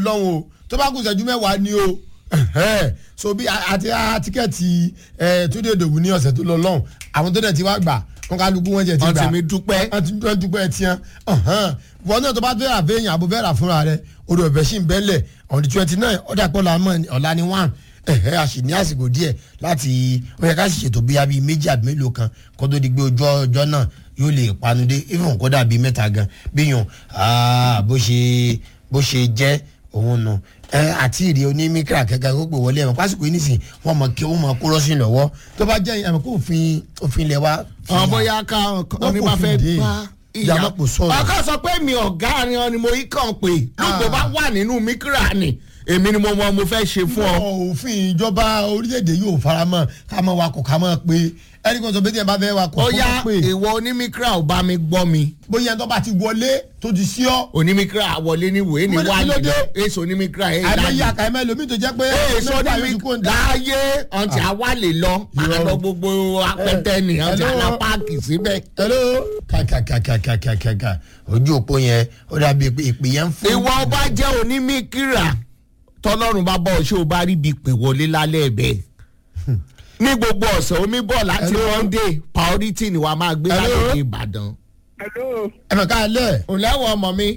ọlọ́run o tó bá kù ìṣẹ́jú mẹ́wàá ni o Ẹ̀hẹ́. so bí a- àti a tíkẹ́ẹ̀tì ẹ̀ túndé ìdòwú ní ọ̀sẹ̀ tó lọ lọ́hùn àwọn tó dẹ̀ ti wá gbà wọn kálukú wọn jẹ ti Wọ́n gbà ti mi dúpẹ́. wọ́n ti wọ́n dúpẹ́ tiẹ́ wọn náà tó bá fẹ́ràn àfẹ́yìn àbò fẹ́ràn fúnra rẹ odò ọ̀bẹ sì ń bẹ́lẹ̀ on the twenty nine ọ̀dà pọ̀ làmọ́ ọ̀la ni one ẹ̀hẹ́ a sì ní àsìkò díẹ̀ láti ó yẹ ká sì ṣètò bíi abí méjì àbí mélòó kan kó tó di pé ojú ọjọ́ náà yóò lè panudé even kó dàbí mẹ́ta gan bíyàn ah, bó ṣe bó ṣe jẹ́ òun nù ẹ àti ìrì onímíkà kẹkẹ kó pè wọlé ẹ̀mọ́ pásítọ̀ yìí nìsín wọn mọ̀ kí wọ́n mọ̀ kó rọ́ọ̀sì lọ́wọ́ tó bá jẹ́ ẹ̀mọ́ kó òfin òfin ilẹ̀ wa. fi àwọn hàn. bóyá ká Wọ́n ọ̀ní kò bá fẹ́ fìdí. bá Ìyá má pò sọ̀rọ̀. ọkọ sọ pé mi ọ̀gá ni ọ ni mo yí kàn pé lóko Ah. bá wà nínú mikra ni èmi ni mo mọ mo fẹ́ ṣe fún ọ. Ọ, òfin ìjọba orílẹ̀-èdè yóò faramọ́ ká mọ́ wakọ̀ ká mọ́ pé ẹni kan sọ pé tí ẹ bá fẹ́ wakọ̀ ó kó yá mọ́ pé ìwọ onímikra ò bá mi gbọ́ mi bóyá ẹni tó bá ti wọlé tó ti sí ọ́ onímikra wọlé ní ìwé ní Mo ní kí wáyé ló dé? èso onímikra ẹ̀ àìmọye láyé àkàìmọ́ ẹlòmíì tó jẹ́ pé èso mẹ́fà yóò ti kó ń onímikra da. láyé ọ̀ntì àwa lè lọ Irọ́. àlọ́ gbogbo apẹtẹ ni ọ̀ntì hello. àlọ́ páàkì síbẹ̀. hello kàkàkàkàkàkàkà ojú òpó yẹn ó dàbí pé ìpè yẹn ń fún. ìwọ bá jẹ́ onímíkírà tọ́lọ́run bá bọ̀ ṣé o bá rí ibi pè wọlé lálẹ́ ẹ̀bẹ̀ ní gbogbo ọ̀sẹ̀ omi bọ̀ láti Hello. monday priority ni wàá máa gbé Hello. lálẹ́ ìbàdàn. Hello. ẹ̀mọ̀ ká lẹ̀ ò lẹ́wọ̀n ọmọ mi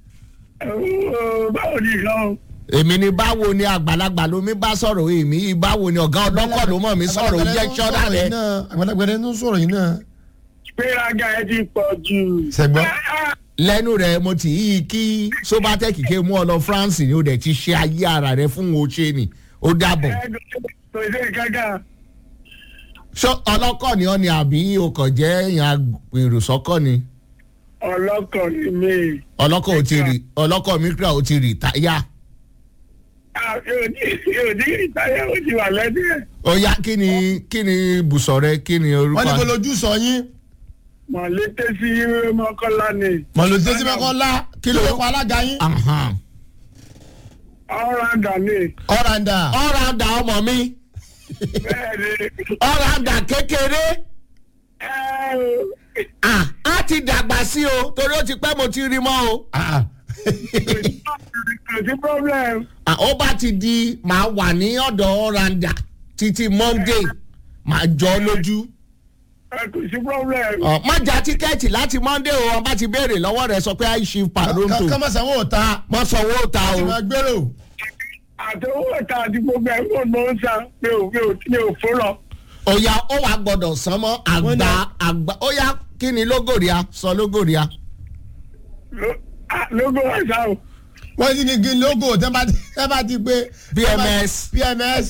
Ẹ̀rù báwo ni ìlọ? èmi ni báwo ni àgbàlagbà lomi bá sọ̀rọ̀ èmi báwo ni ọ̀gá ọlọ́kọ̀ ló mọ̀ mí sọ̀rọ̀ ó jẹ́ ṣọ́dá rẹ̀. àgbàlagbẹ̀rẹ̀ ń sọ̀rọ̀ yìí náà. Gbéraga ẹ ti pọ̀ jù. sẹ́gbọ́n lẹ́nu rẹ̀ mo ti yí kí sobatec ké mú ọ lọ france ni ó dẹ̀ ti ṣe ayé ara rẹ̀ fún oṣé ni ó dàbọ̀. Kò sí kankan. ṣó ọlọ́kọ̀ ni ọ ni àbí o kàn jẹ́ èèyàn èrò sọ́kọ̀ ni Ọlọ́kọ̀ ni mí. ọlọ́kọ̀ ò ti rì ọlọ́kọ̀ mikra ò ti rì táyà Ah, Yóò ní yóò ní ìtayà ó ti wà lẹ́nu ẹ̀. ó yá kí ni kí ni ibùsọ̀ rẹ kí ni orúkọ wọ́n ní kó lójú sọ yín Mọ̀lété sí Mọ́kọ́lá ni. mọ̀lódé sí mẹ́kọ́ lá kí ló kọ́ alága yín. Ahan. Ọ̀ràndà ni. ọ̀ràǹdà ọ̀ràǹdà ọmọ mi Bẹ́ẹ̀ni. ọ̀ràǹdà kékeré Ẹ o. Ah, á ti dàgbà sí o torí ó ti pẹ́ mo ti rí mọ́ o Ah. Kò sí problem. Ah, ó bá ti di màá wà ní ọ̀dọ̀ ọ̀ràǹdà títí monday màá jọ ọ́ lójú. Ẹ Kò sí problem. Ọ, má já tíkẹ́ẹ̀tì láti monday o wọn bá ti béèrè lọ́wọ́ rẹ̀ sọ pé i shift paronto ká má sanwó òta mọ sanwó ta ti o máa gbèrò. Àti owó ìta àti gbogbo ẹ̀ fún mò ń san. Mi ò mi ò mi ò fún lọ. òyà ó wàá gbọdọ̀ san mọ́ àgbà àgbà ó yá kí ni lógòrìà sọ lógòrìà Ló- ah, Lógó àṣà o. wọ́n ti ní kí logo tẹ́ bá ti tẹ́ bá ti pé. PMS. pms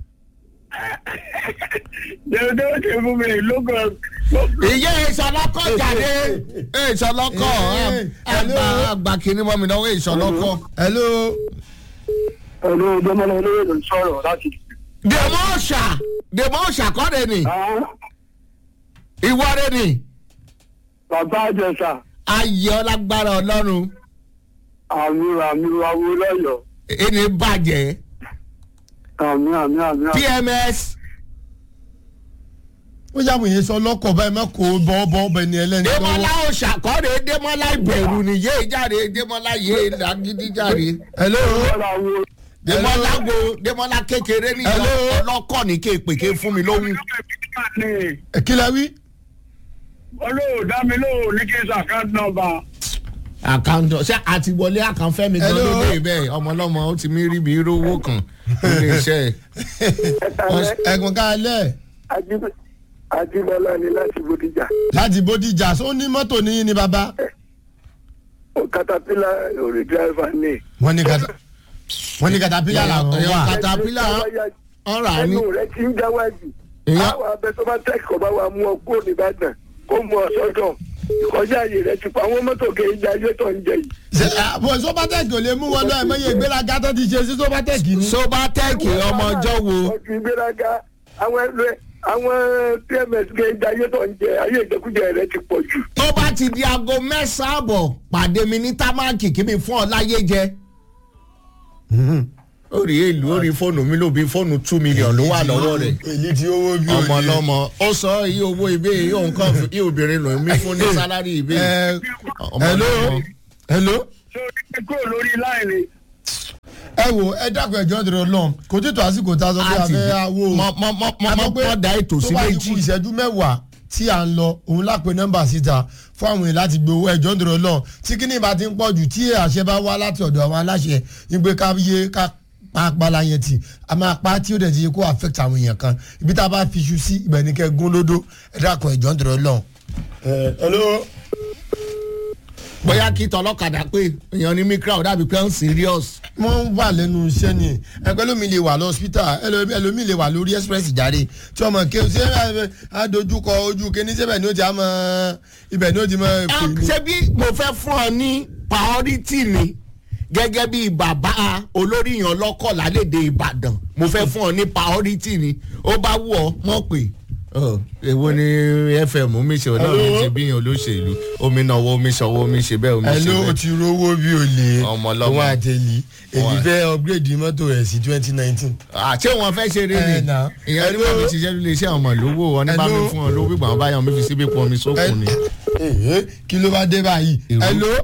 Jẹ́rọ̀dé ó ti fún mi lógó. ìyá ìṣọlọ́kọ̀ jáde ìṣọlọ́kọ̀ Eh, àgbà hello. àgbà kìíní mọ́ mi lọ́wọ́ ìṣọlọ́kọ̀. hello. Ẹ̀rọ ìjọmọ́lá olóyè ló ń sọ̀rọ̀ láti. dèmọ́ọ̀ṣà dèmọ́ọ̀ṣà kọ́ de ni ìwọ de ni Bàbá Àjẹsà, ayé ọlágbára ọlọ́run àmì àmì àwo lọ́yọ̀. ẹni bàjẹ́ Àmì àmì àmì àmì. pms ó yàgò yẹn sọ lọ́kọ̀ báyìí má kó bọ́ọ̀bọ́ ọbẹ̀ ni ẹlẹ́ni dèmọ́lá òṣàkọ́rẹ́ dèmọ́lá ìbẹ̀rù ni yé jáde dèmọ́lá yé dàgídí jáde hello. Bọ́lá wo dèmọ́lá wo dèmọ́lá kékeré ní Hello. ọlọ́kọ̀ ní kéèpèké fún mi lóhùn. ẹ kí la wí. olóòdá mi lóò ní kí n sàkáǹtì nọ́mbà. àkáǹtì ṣé àti wọlé àkànfẹ́ mi gan Hello. lóde bẹ́ẹ̀ ọmọlọ́mọ ó ti mí rí bí rówó kan nílé iṣẹ́ ẹ̀. ẹ̀gbọ́n ká lẹ̀ Ajíbọ́lá ni láti Bódìjà. láti bódìjà só ní mọ́tò níyìn ni bàbá. Katapila orí dírẹ́fà ni. wọ́n ní kata wọ́n ní katapila làwọn Ẹ̀yọ́ wà. katapila ọ̀rọ̀ àní. Ẹnu rẹ̀ ti ń jáwájú. Èèyàn- Àwọn abẹ tó bá tẹ̀kọ̀ bá wa mú ọ kúrò nìbàdàn kó mú ọ sọ́dọ̀. Ìkọjá àyè rẹ̀ ti pa àwọn mọ́tò kejì ayé tó ń jẹ yìí. Ṣé, ah, bọ̀ sọ́bátẹ́kì ò lè mú wọn lọ ẹ̀ mọ́yé ìgbéraga tó ti ṣe sí sọ́bátẹ́kì ni. sobatẹ́ẹ̀kì ọmọ ọjọ́ wo Ọjọ́ ìgbéraga àwọn ẹlẹ́ àwọn PMS kejì ayé tó ń jẹ ayé ìjẹkújẹ rẹ̀ ti pọ̀ jù. tó bá ti di aago mẹ́sàn-án àbọ̀ pàdé mi ní támákì kí mi fún ọ láyé jẹ. ó rí èlò ó rí fóònù mi ló bí fóònù two million ló wà lọ́wọ́ rẹ̀. èyí tí owó bí ọmọ ọlọmọ ó sọ iye owó ibé yìí òun kàn fún iye obìnrin lòún mí fún ní sálárì ibé yìí. ẹ ọmọ hello ọlọmọ. hello Ṣé o ti kúrò lórí láìní? ẹ wo ẹ dákun ẹjọ́ dúró lọ́n kò tí tó àsìkò tá a sọ pé a Àti- fẹ́ awo mọ mọ mọ mọ mọ mọ da ètò sí tó bá ti méjì kú ìṣẹ́jú mẹ́wàá tí à ń lọ òun lápè nọ́mbà síta fún àwọn èèyàn láti gbowó ẹjọ́ dúró lọ́n tí kíní bá ti ń pọ̀ jù tí àṣẹ bá wá láti ọ̀dọ̀ àwọn aláṣẹ ìgbé ká yé ká pa apala yẹn tì a máa pa tí ó dẹ̀ ti yẹ kó affect àwọn èèyàn kan ibi tá a bá fi iṣu sí ibẹ̀ ní kẹ́ gún lódó ẹ dákun ẹjọ́ dúró lọ́n. ẹ hello bóyá kí tọlọ́kadà pé èèyàn ní mikra ò dàbí pé ń serious. wọ́n wà lẹ́nu iṣẹ́ ni ẹgbẹ́ lómi lè wà lọ́sítà ẹlòmí lè wà lórí express jáde tí ọmọ ké ṣé àdójúkọ ojú kéní sẹ́bẹ̀ ni ó ti á mọ ibẹ̀ ni ó ti mọ pè Ah, ní. ṣé bí mo fẹ́ fún ọ ní priority ni gẹ́gẹ́ bí bàbá olórí yan lọ́kọ̀ lálẹ́dẹ̀ ìbàdàn mo fẹ́ fún ọ ní priority ni ó bá wù ọ mọ̀ pé ọ, èwo ni fm omi ṣe ọ náà mi Hello? ti bí yan olóṣèlú omi náà wọ omi ṣọwọ́ omi ṣe bẹ́ẹ̀ omi ẹ ṣe ló o bẹ́ẹ̀. ti rówó bí o lè Ọmọ ọlọ́mọ. òun àtẹlí èyí Wọ́n- fẹ́ upgrade mọ́tò rẹ̀ sí twenty nineteen. àti wọn fẹ́ ṣeré Ẹ ni nà. ìyẹn ní Hello? wọn ti ṣiṣẹ́ lè ṣe ọmọ lówó wọn ní bá mi Hello? fún ọ lówó ìgbà wọn bá yan mi fi síbi pọn mi sókun ni. kí ló bá dé báyìí. Èrò. ẹ ló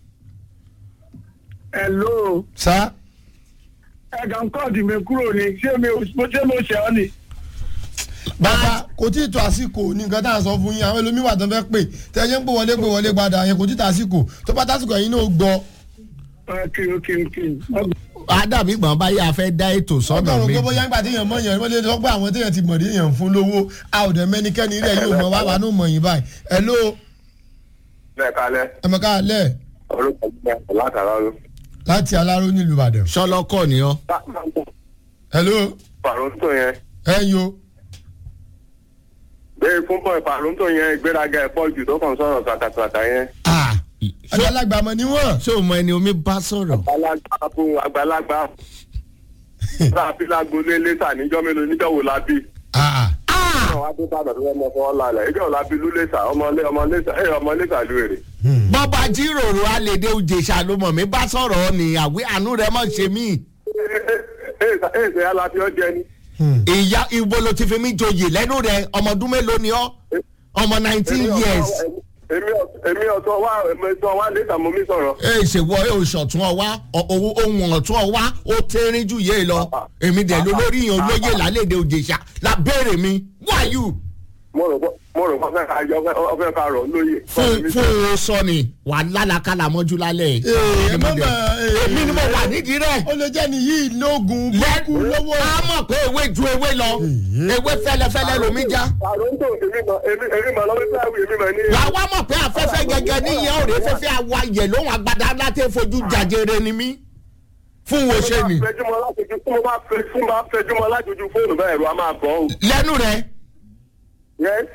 hello sá ẹ̀gàn kọ́ọ̀dù mi kúrò ní ṣé mi ò- ṣé mo ṣe ọ́ ni. bàbá kò tí ì tó àsìkò ní nǹkan tá à ń sọ fún yín àwọn ẹlòmíwà tó ń fẹ́ pè tẹ́yẹ́ ń pè wọlé pè wọlé padà yẹn kò tí ì tó àsìkò tó bá tásìkò ẹ̀yin náà gbọ́. ok ok ok. àdàbí gbọ̀n báyìí a fẹ́ dá ètò sọ́nà ọgọrùn méjì. gbogbo yẹn gbà téèyàn mọ yẹn wọ́n lè sọ pé àwọn téèyàn ti mọ̀ rí èèyàn fún lówó a ò dẹ̀ mẹ́nikẹ́ni rẹ̀ yóò mọ̀ wá wà ní mọ̀ yín báyìí ẹ ló bẹ́ẹ̀ kalẹ̀ ẹ mọ̀ ká lẹ̀ orúkọ mi látara ló. láti aláró nílùú ìbàdàn sọlọkọ ni ọ. ẹ ló pàrọ̀ǹtò yẹn ẹ ń yo bẹ́ẹ̀ fún bọ́ọ̀ pàrọ̀ǹtò yẹn ìgbéraga ẹ̀ pọ̀ jù tó kàn sọ̀rọ̀ kàtàkàtà yẹn. àgbàlagbà mọ̀ níwọ̀n ṣé o mọ ẹni omi bá sọ̀rọ̀. àgbàlagbà fún àgbàlagbà láàbí lágbolé lẹ́tà níjọ́ mélòó níjọ́ wò lábí. ọmọ wa tó bàbá tó fẹ́ mọ fọwọ́ lálẹ́ ìjọ́ lábí lú lẹ́tà ọmọ lé ọmọ lẹ́tà ẹ̀ ọmọ lẹ́tà lú èrè. bọ́ba jíròrò àlèdè òjèṣà ló mọ̀ mí bá sọ̀rọ̀ ni àwí àánú rẹ̀ mọ̀ ṣe mí. ẹ̀ ṣe aláfi ọjẹ́ ni. ìyá ibo ló ti fi mí joyè lẹ́nu rẹ̀ ọmọ ọdún mélòó ni ọ́ ọmọ nineteen years. èmi ọ̀tọ̀ èmi ọ̀tọ̀ wá èmi ọ̀tọ̀ wá lẹ́tà mo mi sọ̀rọ̀. ẹ ṣèwọ ẹ òṣọ̀tún ọwá ohun ọ̀tún ọwá ó tẹ́rín jù yé lọ èmi dẹ̀ ló lórí yẹn olóyè lálẹ́dẹ̀ òjèṣà lábẹ́rẹ̀ mi wáyù mo rò pé mo rò pé ọfẹ́ ká yọ ọfẹ́ ká rọ̀ lóye. fún fún o sọ ni wà lálàkàlà mọ́jú lálẹ́ ẹ mọ̀ mọ̀ èmi ni mo wà nídìí rẹ̀ ó lè jẹ́ nìyí lóògùn búkú lọ́wọ́ a mọ̀ pé ewé ju ewé lọ ewé fẹ́lẹ́fẹ́lẹ́ lomi já àròǹtò èmi mọ̀ èmi èmi mọ̀ lọ́wọ́ tí a wù èmi mọ̀ ní. wà wá mọ̀ pé afẹ́fẹ́ gẹ́gẹ́ níyẹn òrè fẹ́fẹ́ àwa yẹ̀ lóhùn agbada láti fojú jàjẹrẹ ni mí fún wo ṣe ni fẹjúmọ́ láti ju fún bá fẹ fún bá fẹjúmọ́ láti ju fóònù bẹ́ẹ̀ ẹ̀rọ a máa bọ̀ ọ́. lẹ́nu rẹ̀ Yes.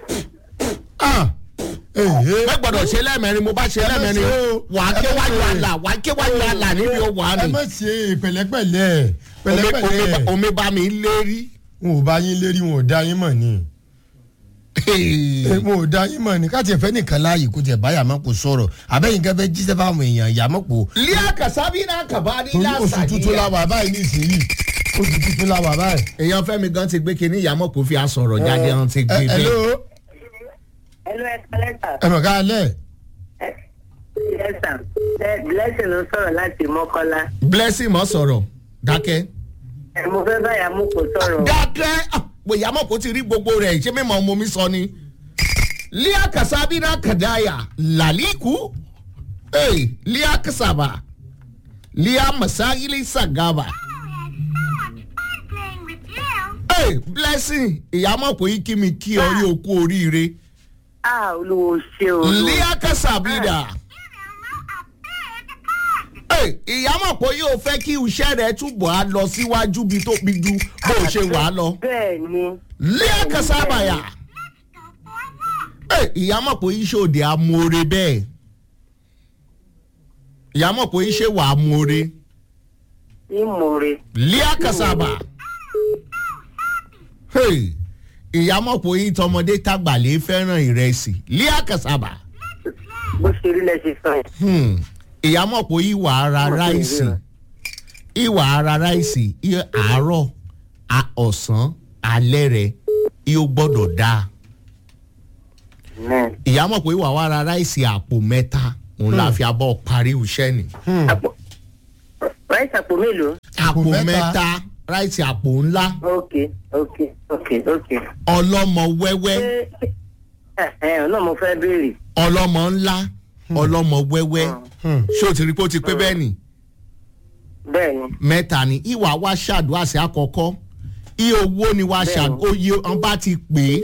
bẹ́ẹ̀ gbọ́dọ̀ ṣe lẹ́mẹ̀rin mo bá ṣe lẹ́mẹ̀rin wà á ké wáyé àlà wà á ké wáyé àlà níbi ó wà á ẹ nì. má ṣe pẹ̀lẹ́pẹ̀lẹ́ Omi- omi pẹ̀lẹ́pẹ̀lẹ́ bá- omi bá mi lérí. wọn ò bá yín lérí wọn ò dá yín mọ̀ ni wọn ò dá yín mọ̀ ni káàtì ẹ̀fẹ́ nìkan láàyè kó tiẹ̀ bá yàmọ́ kó sọ̀rọ̀ àbẹ́yìn kẹfẹ́ jíṣẹ́ fáwọn èèyàn yàmọ́ kó líà kàsábì náà kàbárí torí oṣù tuntun la wà báyìí nísìnyí oṣù tuntun la wà báyìí. èèyàn fẹ́mi gan ti gbé kinní ìyàmọ́ kò fi àsọ̀rọ̀ jáde hàn ti gbé ẹ ẹ bẹ́ẹ̀. ló Hello, Ẹ̀kálẹ́sà. ẹ mọ̀ ká lẹ̀ Ẹ̀sà. Blessing ló sọ̀rọ̀ láti Mọ́kọ́lá. blessing mọ̀ sọ̀rọ̀ dákẹ́. Ẹ mo fẹ́ báyà mú kò sọ̀rọ̀. dákẹ́ ah, pé ìyàmọ́ kò ti rí gbogbo rẹ̀ ṣé mímọ́ ọmọ mi sọ ni. líà kàsábì náà kàdáyà làlíkù Hey, líà kàsábà líà masáyílì sàgábà. Hey, blessing ìyàmọ́ kò yí kí mi kí ọ rí okú oríire. Ah, olúwo ṣe o. líà kàsábìdà. Hey, ìyàmọ́ kò yóò fẹ́ kí iṣẹ́ rẹ̀ túbọ̀ á lọ síwájú bí tó bí ju bó o ṣe wà á lọ. Bẹ́ẹ̀ ni. Líà kàsábàyà. Hey, ìyàmọ̀ pé iṣẹ́ òde amóore bẹ́ẹ̀. ìyàmọ̀ pé iṣẹ́ wà amóore. Ìmòrè. Líà kàsábà. Hey, ìyàmọ̀ pé yín tọmọdé tàgbàlẹ̀ fẹ́ràn ìrẹsì. Líà kàsábà. Bó ṣe rí lẹ ṣe sọ yẹn. Hmm, ìyàmọ̀ pé ìwà ara Wọ́n ti ráìsì. ríra. ìwà ara ráìsì iye àárọ̀ a- ọ̀sán alẹ́ rẹ̀ yóò gbọ́dọ̀ dáa. Mẹ́ẹ̀. ìyá mọ̀ pé wàá wá ra ráìsì àpò mẹ́ta òun la fi abọ́ parí iṣẹ́ ni. Àpò. Ráìsì àpò mélòó? àpò mẹ́ta ráìsì àpò ńlá ok ok ok ok. ọlọ́mọ wẹ́wẹ́ ṣé ẹ ẹ náà mo fẹ́ béèrè. ọlọ́mọ ńlá ọlọ́mọ wẹ́wẹ́ Hmm. ṣé o ti rí pé ó ti pé bẹ́ẹ̀ ni bẹ́ẹ̀ ni mẹ́ta ni ìwà wa ṣàdúrà sí àkọ́kọ́ iye owó ni wa Bẹ́ẹ̀ni. ṣàdúrà iye wọn bá ti pè é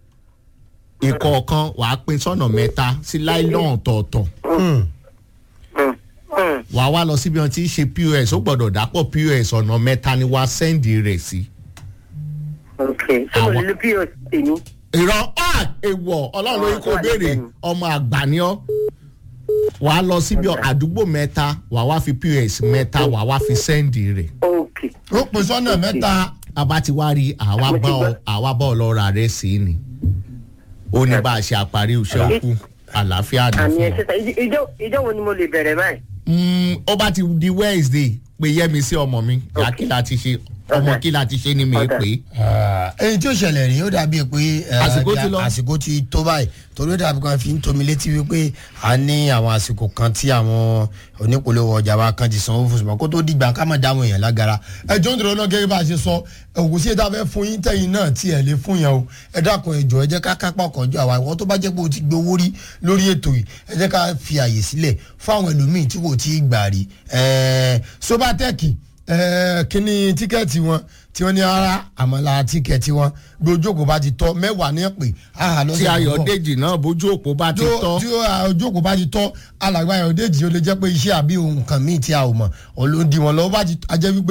ìkọ̀ọ̀kan wàá pín sọ́nà mẹ́ta sí láìlọ́n ọ̀tọ̀ọ̀tọ̀ Hmm. Mm, mm. wàá wá lọ síbi wọn tí ń ṣe pos ó gbọ́dọ̀ dápọ̀ pos ọ̀nà mẹ́ta ni wàá sẹ́ndì rẹ̀ sí. ok ṣé mo lè lo pos tèmi. ìrọ̀ ah, èèwọ̀ ọlọ́run ló yí kó Ah, béèrè bẹ́ẹ̀ni. ọmọ àgbà ni ọ́ wàá lọ síbi àdúgbò mẹ́ta wàá wá fi pos mẹ́ta wàá wá fi sẹ́ndì rẹ̀ ok ó pè sọ́nà mẹ́ta àbá ti wá rí àwa Mo ti bá ọ gbọ́. àwa bá ọ lọ ra rẹ̀ sí ni ó ní bá a ṣe àparí iṣẹ́ òkú àlàáfíà ní àmì fún ẹ ọ. ṣe sá ìjọ ìjọ wo ni mo lè bẹ̀rẹ̀ báyìí. Mm, ó bá ti di wednesday pé yẹ́mi sí ọmọ mi ìyá kí la ti ṣe ọmọ Okay. kí la ti ṣe ni mi Okay. pé èyí tí ó ṣẹlẹ̀ rí ó dàbí pé eh, Àsìkò ti lọ. àsìkò ti tó báyìí torí ó dàbí kan fi ń tomi létí wípé a ní àwọn àsìkò kan tí àwọn onípolówó ọjà wa kan ti sanwó fún ṣùgbọ́n kó tó dìgbà ká má dáhùn èèyàn lágara ẹjọ́ ń dúró náà gẹ́gẹ́ bá a ṣe sọ ògùn sí ẹ̀dá fẹ́ fún yín tẹ̀yìn náà tí ẹ̀ lè fún yẹn o ẹ dákun ẹ jọ̀ọ́ ẹ jẹ́ ká kápá ọkànjọ́ àwa ìwọ́n tó bá jẹ́ pé o ti gbowó rí lórí ètò yìí ẹ jẹ́ ká fi àyè sílẹ̀ fún àwọn ẹlòmíì tí kò tí ì gbà rí ẹ̀ẹ́ sobatẹ́ẹ̀kì ẹ̀ẹ́ kíní tíkẹ́ẹ̀tì wọn tí wọ́n ní ara àmàlà tíkẹ́ẹ̀tì wọn bí ojú òkú bá ti tọ́ mẹ́wàá ní pè áhà tí lọ́sẹ̀ tó ń bọ̀ ayọ̀dèjì náà bójú òpó bá ti tọ́ tí ojú òkú bá ti tọ́ alàgbà ayọ̀dèjì ó lè jẹ́ pé iṣẹ́ àbí ohun kan míì tí a ò mọ̀ olóńdì wọn lọ́wọ́ bá ti ajẹ́ wípé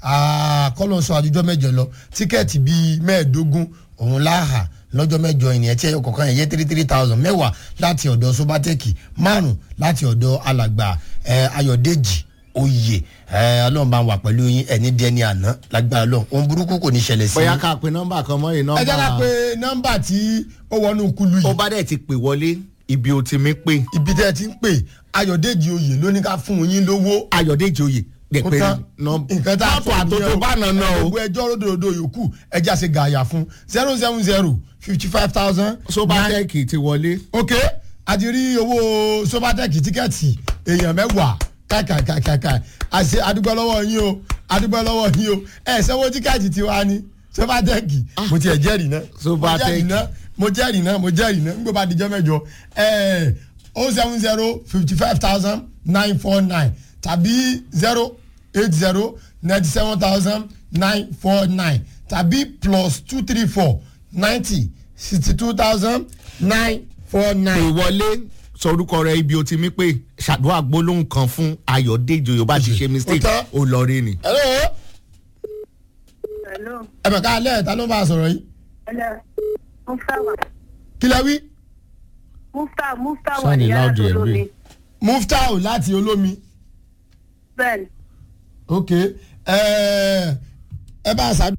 kọ́lọ́sọ àdújọ́ mẹ́jọ lọ tíkẹ́ẹ̀tì bíi mẹ́ẹ̀ẹ́dógún òun láhà lọ́jọ́ mẹ́jọ ènìyàn tí ẹyọ kọ̀ọ̀kan yẹn yé three three thousand mẹ́wàá láti ọ̀dọ̀ sobatẹ́kì márùn láti ọ̀dọ̀ alàgbà eh, ayọ̀dèjì oyè ẹ ọlọ́run bá wà pẹ̀lú yín ẹni díẹ̀ ní àná lágbára ọlọ́run ohun burúkú kò ní ṣẹlẹ̀ sí bóyá yín. ká pe nọ́mbà kan mọ́ yìí ẹ jẹ́ ká nọ́mbà pé nọ́mbà tí ó wọnú kulu ó yìí bá dẹ̀ ti pè wọlé ibi ó ti mí pè ibi tẹ́ ẹ ti ń pè ayọ̀dèjì oyè ló ní ká fún yín lówó ayọ̀dèjì oyè dẹ̀ pé nǹkan nǹkan tá a nọ́mbà àtòtò bá nànà o gbogbo ẹjọ́ ròdòdò yòókù ẹja ṣe gàyà fún zero seven zero fifty five thousand. sobatẹ́ẹ̀kì ti wọlé ok a ti rí owó sobatẹ́ẹ̀kì tíkẹ́ẹ̀tì èèyàn mẹ́wàá kàkàkàkà àṣẹ àdúgbò lọ́wọ́ yín o àdúgbò lọ́wọ́ yín o ẹ sẹ́wọ́ tíkẹ́ẹ̀tì tiwa ni sobatẹ́ẹ̀kì mo tiẹ̀ jẹ́rìí náà Sobatech. mo jẹ́rìí náà mo jẹ́rìí náà nígbà bá dijọ́ mẹ́jọ ẹ̀ o seven zero fifty five thousand nine four nine tàbí zero eight zero ninety seven thousand nine four nine tàbí plus two three four ninety sixty two thousand nine four pè nine. wọlé sọrúkọ rẹ ibi ó ti mí pè ṣàdúrà gbólóhùn kan fún ayọ̀dèjì oyè ó bá ti ṣe mistake tán. ó lọ rí ni. hello hello ẹ bẹ̀ ká alẹ́ ta ló bá a sọ̀rọ̀ yìí hello muftawa kí lẹ wí. mufta muftawa Sọ́ni ní yàrá loud tó yẹn lómi bí. muftau láti olómi bẹ́ẹ̀ni ok ẹ ẹ bá a ṣàdúrà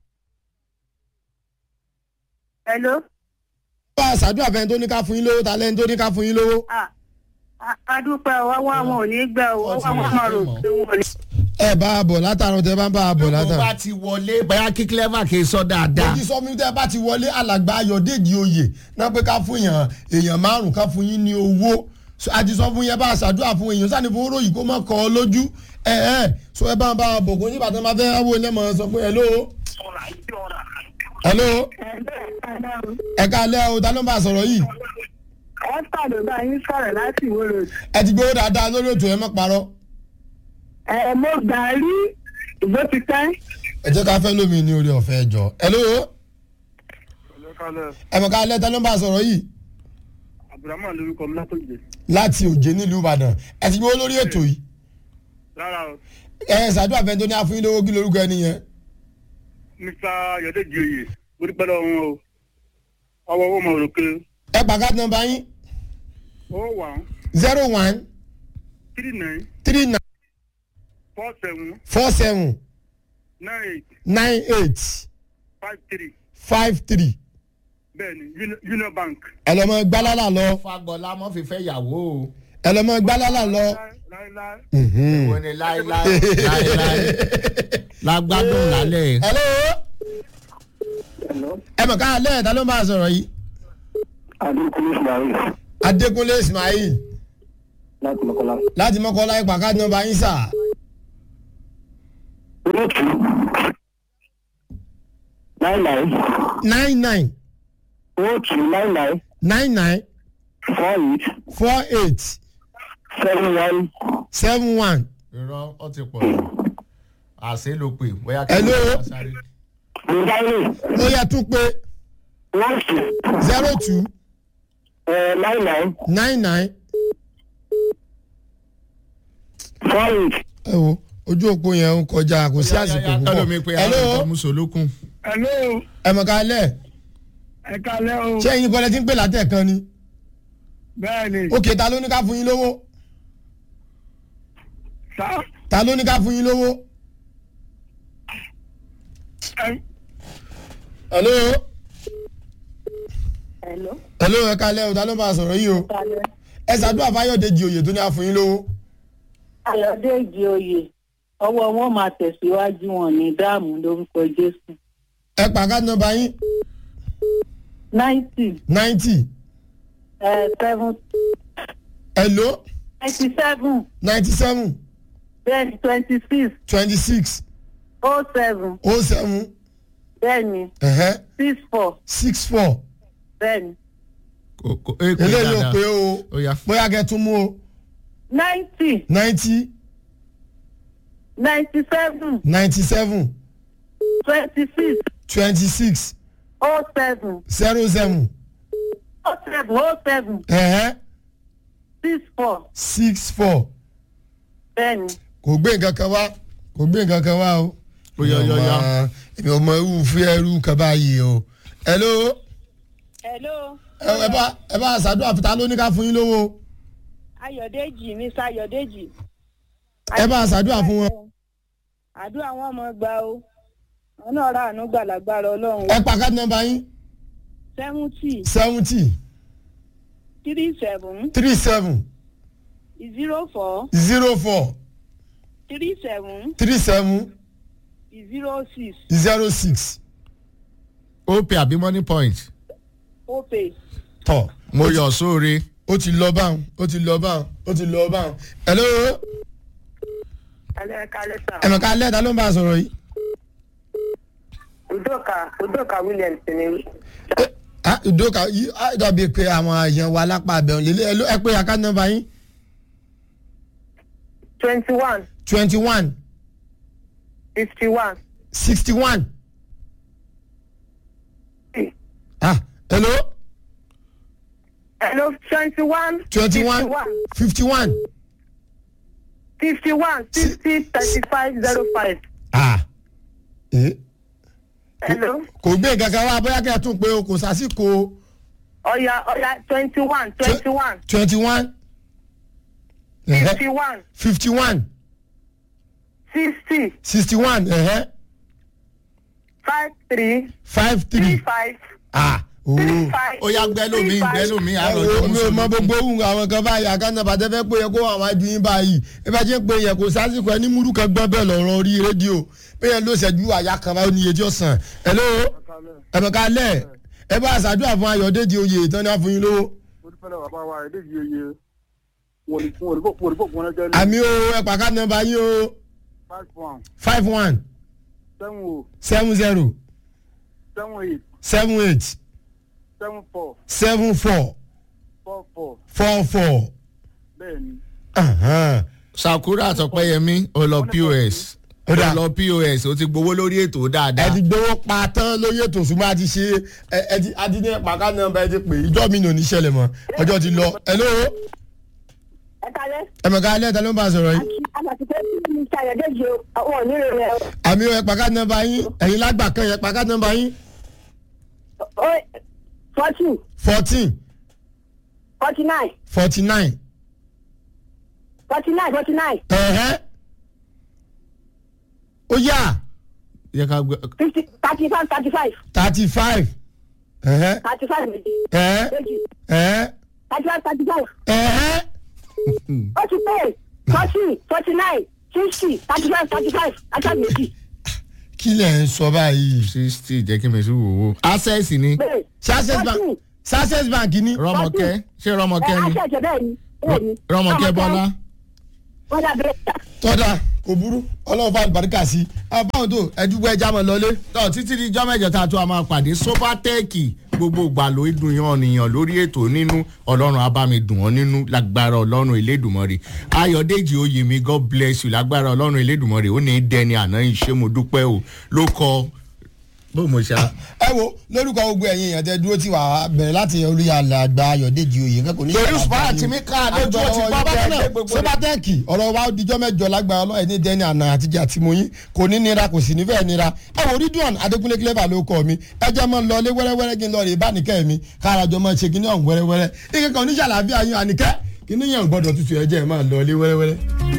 hello bá a ṣàdúrà fẹ́ni tó ní ká fún yín lówó ta lẹ́ni tó ní ká fún yín lówó. ah a- adúpẹ́ ọwọ́ àwọn ò ní gbẹ o ọwọ́ àwọn máa rò pé wọn ò ní. ẹ bá a bọ̀ látàrọ̀ tẹ bá ń bá a bọ̀ tó bá látàrọ̀. ti wọlé bóyá kí clever kì í sọ dáadáa. ojú sọ mi tẹ bá ti wọlé alàgbà ayọ̀dèjì oyè náà pé ká fún èèyàn èèyàn márùn ká fún yín ní owó So, a ti sọ fún yẹn bá a ṣàdúrà fún èèyàn sani fún ròyìn kó má kọ ọ lójú ẹ ẹ so ẹ bá ń bá a bọ̀ kó nígbà tó máa fẹ́ wọ ilé mọ̀ sọ pé hello hello ẹ ká lẹ́ o ta ló ń bá a sọ̀rọ̀ yìí ẹ́fà ló bá yín sọ̀rọ̀ láti ìwòrò ẹ ti gbowó dáadáa lórí ètò ẹ má parọ́ ẹ mo gbà rí ìgbó ti pẹ́. ẹ jẹ́ ká fẹ́ lómi ní orí ọ̀fẹ́ jọ hello ẹlẹ́kálẹ̀ ẹ mọ̀ ká lẹ́ ta ló ń bá a sọ̀rọ̀ yìí abdulrahman lorúkọ mi látòjé láti òjé nílùú ìbàdàn ẹ ti gbowó lórí ètò yìí rárá o ẹ ṣàdúrà fẹ́ tó ní àfúyín lówó kí lórúkọ ẹni yẹn mr ayọ̀dèjì oyè mo dúpẹ́ lọ́wọ́ wọn o ọwọ́ owó mọ̀ òròkè ẹ pàkà nọmba yín owó wà ń zero one three nine three nine four seven four seven nine eight nine eight five three five three bẹ́ẹ̀ni Uni- union bank. ẹ lọ́mọ gbálálà lọ fagbọ́lá mọ́ fi fẹ́ yàwó o. ẹ lọ́mọ gbálálà lọ. láíláí Mhm. ìwọ ni láéláé láéláé lágbádùn lálẹ́. hello ẹ mọ̀ ká alẹ́ ẹ̀ta ló máa sọ̀rọ̀ yìí adékúnlé ismail adékúnlé ismail láti mọ́kànlá láti mọ́kànlá ẹ pàkà nọmba yín sà zero two nine nine nine nine zero two nine nine nine nine four eight four eight seven one seven one. irọ́ ọ ti pọ̀ jù àṣẹ ló pè bóyá kí Hello? wọ́n sáré. nine ó yẹ tún pé one two zero two uh, nine nine nine nine four eight. ẹ wo ojú òpó yẹn ń kọjá kò sí àsìkò ẹlòmí pé púpọ̀. àwọn hello ọmọ musolókun. hello ẹ̀mọ̀kálẹ̀ ẹ kalẹ́ o ṣé ẹ̀yin kọ́lẹ́ tí ń pè látẹ̀ kan ni bẹ́ẹ̀ ni òkè ta ló ní ká fún yín lówó sá ta ló ní ká fún yín lówó. ẹ hello Hello. hello ẹ kalẹ́ o ta ló máa sọ̀rọ̀ yìí o Kalẹ̀. ẹ ṣàdúrà fáyọ̀dé di oyè tó ní á fún yín lówó. Ayọ̀dèjì oyè ọwọ́ wọn máa tẹ̀síwájú wọn ní dáàmú lórúkọ Jésù. ẹ pàkà nọ́mbà yín ninety ninety seven hello ninety seven ninety seven bẹ́ẹ̀ni twenty six twenty six oh seven oh seven bẹ́ẹ̀ni six four six four bẹ́ẹ̀ni kò kò é pé eléyìí ò dáadáa. pé o ó yá. bóyá kẹ́ tún mú o ninety ninety ninety seven ninety seven twenty six twenty six oh seven zero seven oh seven oh seven six four six four bẹ́ẹ̀ni. kò gbé nǹkan kan wá kò gbé nǹkan kan wá o. Ó yá, yá, yá. èmi ò mọ irú fún ẹrú kan báyìí o. hello hello ẹ ẹ bá ẹ bá ṣàdúrà fún ta ló ní ká fún yín lówó ayọ̀dèjì miss ayọ̀dèjì. ẹ bá ṣàdúrà fún wọn. àdúrà wọn mọ gbà o wọn náà rà àánú gbà lágbára ọlọ́run ẹ pa káàdì nọ́mbà yín seventy seventy three seven three seven zero four zero four three seven three seven zero six zero six ó pe àbí money point. opay. tọ mo yọ̀ sóore. ó ti lọ báwọn ó ti lọ báwọn ó ti lọ báwọn. hello alẹ́ kalẹ́ sà. ẹ̀mọ̀ká lẹ́ẹ̀ta ló ń bá a sọ̀rọ̀ yìí. udoka udoka williams ni Eh, ah, ìdókà yìí á dàbí pé àwọn èèyàn wa lápá abẹ́hùn lélẹ̀ ẹ ló- ẹ pé àká nọ́mbà yín twenty one twenty one fifty one sixty one. ah hello hello twenty one twenty one fifty one. fifty one sixty thirty five zero five ah eh, hello kò gbé kankan wá bóyá kẹ́ ẹ tún pé o kò sásìkò ọ̀ya ọ̀ya twenty one twenty one twenty one fifty one fifty one sixty sixty one five three five three three five ah three ooo. five ó yá gbẹ́lómi gbẹ́lómi àròjọ mi ò mọ musolókun. gbogbo ohun àwọn kan báyìí àkànnà bàtẹ́ fẹ́ pé yẹ kó àwọn adìyín báyìí ẹ bá jẹ́ pé yẹ kó sásìkò ẹni múlù kan gbọ́n bẹ́ẹ̀ lọ́rọ̀ orí rédíò pé yẹn ló ṣẹ́jú àyà kan báyìí ní etí ọ̀sán hello ẹ̀mọ̀ká lẹ̀ ẹ bá ṣàdúrà fún ayọ̀dèjì oyè ìtàn ní àfọyín lówó mo dúpẹ́ lọ́wọ́ bàbá wa ẹ̀dẹ́jì oyè wọ́n ní fún òdìbò òdìbò fún ọjọ́ ní àmì o ẹ pàkà nọ́mbà yín o five one five one seven o seven zero seven eight seven eight seven four seven four four four four four. bẹ́ẹ̀ ni Ahan. sakura àtọpẹyẹmí ó lọ pos Ó ó dà. lọ pos ó ti gbowó lórí ètò ẹ dáadáa. ti gbowó pa tán lórí ètò ṣùgbọ́n a ti ṣe ẹ ẹ ti a ti ní pàkà nọ́mbà ẹ ti pè ìjọ mi nò ní ṣẹlẹ̀ mọ́ ọjọ́ ti lọ hello ẹ kalẹ́ ẹ̀mọ̀ká alẹ́ ta ló ń bá a sọ̀rọ̀ yìí àgbàtí pé miss ayọ̀dèjì àwọn onírè rẹ̀ àmì ẹ̀ pàkà nọ́mbà yín ẹ̀yin lágbà kan yẹn pàkà nọ́mbà yín forty fourteen forty nine forty nine forty nine forty nine ẹ̀hẹ́ ó yá yẹ ká gbé fifty thirty five thirty five thirty five ẹ̀hẹ́ thirty five méjì ẹ̀hẹ́ méjì ẹ̀hẹ́ thirty five thirty five ẹ̀hẹ́ ó ti pé forty forty nine sixty thirty five thirty five ajá méjì kí lẹ̀ ń sọ báyìí sixty jẹ́ kí mi sí wò ó. access ni bẹ́ẹ̀ success bank forty success bank ni rọmọkẹ́ ṣé ẹ rọmọkẹ́ ni aṣẹ ẹ̀jẹ̀ bẹ́ẹ̀ ni bẹ́ẹ̀ ni rọmọkẹ́ bọ́lá wọ́n dà bẹ́ẹ̀ tọ́da kò kò burú ọlọ́run fún àlùbáríkà sí àbáwọn tó ẹdúgbò ẹja mọ̀ lọlé. tọ́ títí di jọ́ mẹ́jọ tá a tó a máa pàdé sóbátẹ́ẹ̀kì gbogbo ìgbà ló dùn yan ọ̀nìyàn lórí ètò nínú ọlọ́run abámi dùn ọ́ nínú lágbára ọlọ́run elédùnmọ́rì ayọ̀dèjì oyèmí god bless you lágbára ọlọ́run elédùnmọ́rì ó ní í dẹni àná iṣẹ́ mo dúpẹ́ o ló kọ bó mo ṣe. ẹ wo lórúkọ gbogbo ẹ̀yin èèyàn tẹ dúró tí wàá bẹ̀rẹ̀ láti orí àgbà ayọ̀dèjì oyè kẹ́kọ̀ọ́ ní. torí ṣùgbọ́n àti mi ká lójú ó ti gbọ́ bẹ́ẹ̀ lé gbogbo rẹ̀. sọ́bátẹ́ẹ̀kì ọ̀rọ̀ wa dijọ́ mẹ́jọ lágbára ọlọ́ọ̀ ẹni dẹ́ni àná àtijọ́ àti mọ́yìn kò ní nira kò sì ní fẹ́ nira ẹ wò rídùn adékúnlé kílẹ̀bà ló kọ́ mi ẹ jẹ́ mọ́ lọ lé wẹ́rẹ́wẹ́rẹ́ kí n lọ rè bá nìkẹ́ mi kárajọ mọ́ ṣe kíní ọ̀hún wẹ́rẹ́wẹ́rẹ́ ìkẹ́kọ̀ọ́ oníṣàlàbí ayún àníkẹ́ kíní yẹn ò gbọ́dọ̀ tutù ẹ jẹ́ ẹ máa lọ lé wẹ́rẹ́wẹ́rẹ́.